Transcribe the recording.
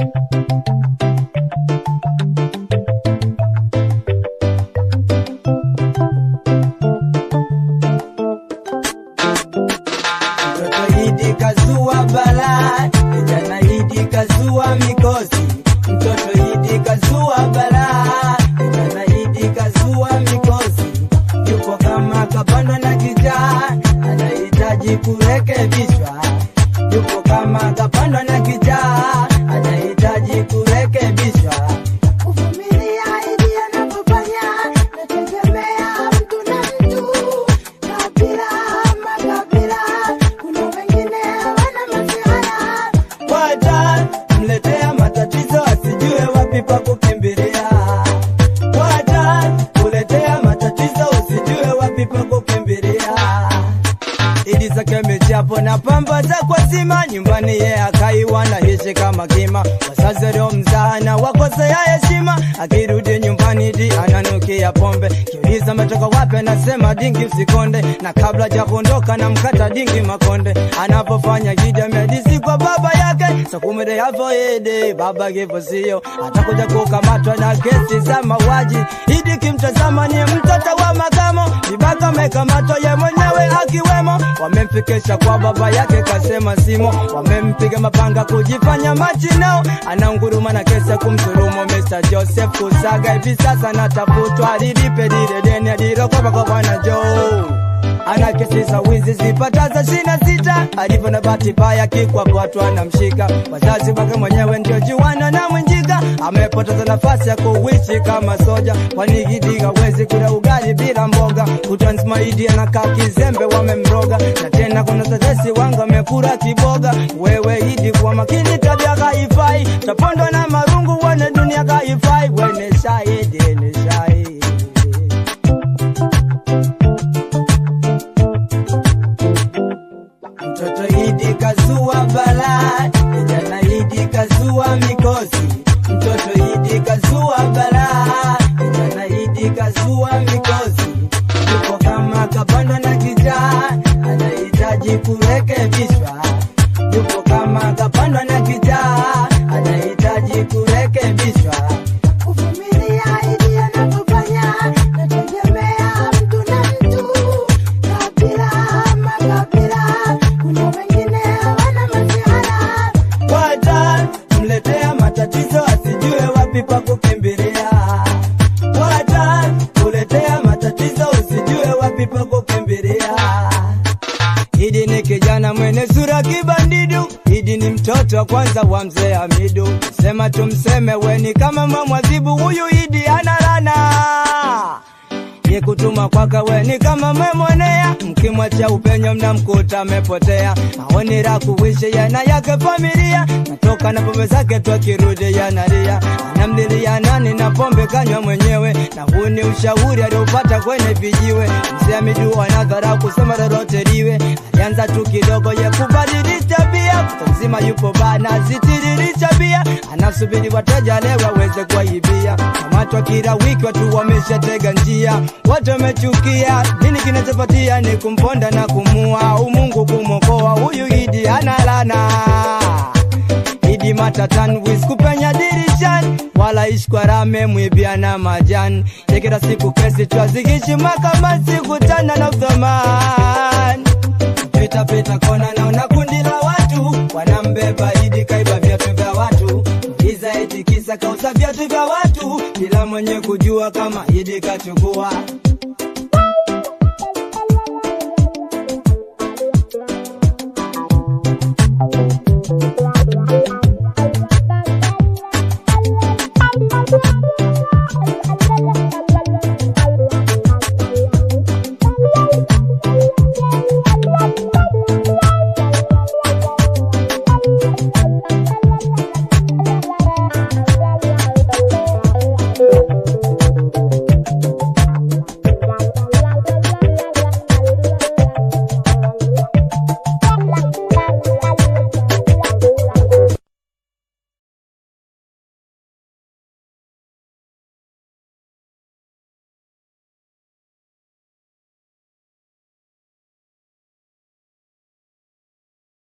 Mtoto Idi kazua balaa, kijana Idi kazua mikosi. Mtoto Idi kazua balaa, kijana Idi kazua mikosi. Yupo kama kapandwa na kijaa, anahitaji kurekebishwa. Yupo kama kapandwa na kijaa, anahitaji kurekebishwa. Kuvumilia ili anapofanya nategemea mtu na mtu, kabila ama kabila. Kuna wengine wana masiara, Wata mletea matatizo asijue wapi pa kukimbilia. Wata kuletea matatizo usijue wapi pa kukimbilia. Idi zake michapo na pamba za kwa zima nyumbani ye akaiwa na hishi kama kima wazazi leo mzana wakosea heshima akirudi nyumbani di ananukia pombe kiuliza ametoka wapi anasema dingi usikonde na kabla ja kuondoka na mkata dingi makonde anapofanya gida medisi kwa baba yake sakumede yavoede baba kifo sio atakuja kukamatwa na kesi za mauaji idi kimtazama ni mtoto wa makamo vibaka amekamatwa ye mwenyewe akiwemo wamemfikisha kwa baba yake kasema simo wamempiga mapanga kujifanya machinao anaunguruma na kesi ya kumsurumu Mr. Joseph Kusaga hivi sasa natafutwa lilipe lile deni alilokopa kwa bwana Joe ana kesi za wizi zipataza shina sita alivyo na bahati mbaya kikwapwatwa na mshika wazazi wake mwenyewe ndio juana na mwenjika amepoteza nafasi ya kuishi kama soja kwani Idi hawezi kula ugali bila mboga kutansmaidi anakaa kizembe wamemroga na tena kuna tetesi wangu amekura kiboga wewe Idi kwa makini tabia haifai tapondwa na marungu wene dunia haifai wene shahidi ni shahidi Mtoto Idi kazua balaa, kijana Idi kazua mikosi. Mtoto Idi kazua balaa, kijana Idi kazua mikosi. Yupo kama kapandwa na kijaa, anahitaji kurekebishwa. Yupo kama kapandwa na kijaa, anahitaji kurekebishwa. kuvumilia ili anapofanya nategemea mtu na mtu, kabila ama kabila. Kuna wengine wana masiara, Wata mletea matatizo asijue wapi pa kukimbilia. Wata kuletea matatizo usijue wapi pa kukimbilia. Idi ni kijana mwenye sura kibandidu, Idi ni mtoto wa kwanza wa mzee Hamidu. Sema tumseme weni kama mamwazibu, huyu Idi analana ye kutuma kwaka weni kama memwonea, mkimwacha upenyo mnamkuta amepotea. Maoni la kuishi yana yake familia, natoka na pombe zake tu akirudi yanalia, anamlilia nani na pombe kanywa mwenyewe, na huu ni ushauri aliopata kwenye vijiwe. Mzee Hamidu anadhara kusema lolote liwe, alianza tu kidogo ye kubadilisha tabia, kuta mzima yupo bana zitiririsha bia, anasubiri wateja leo waweze kuwaibia. Kamatwa kila wiki watu wameshatega njia, watu wamechukia. Nini kinachopatia ni kumponda na kumua, umungu kumwokoa huyu Idi analana Idi matatan wis kupenya dirishani wala ishkwarame mwibiana majani yekera siku kesi twazigishi makamasi kutana na uthamani pita pita kona naona kundi la watu wanambeba Idi kaiba viatu vya watu iza eti kisa kauza viatu vya watu bila mwenye kujua kama Idi kachukua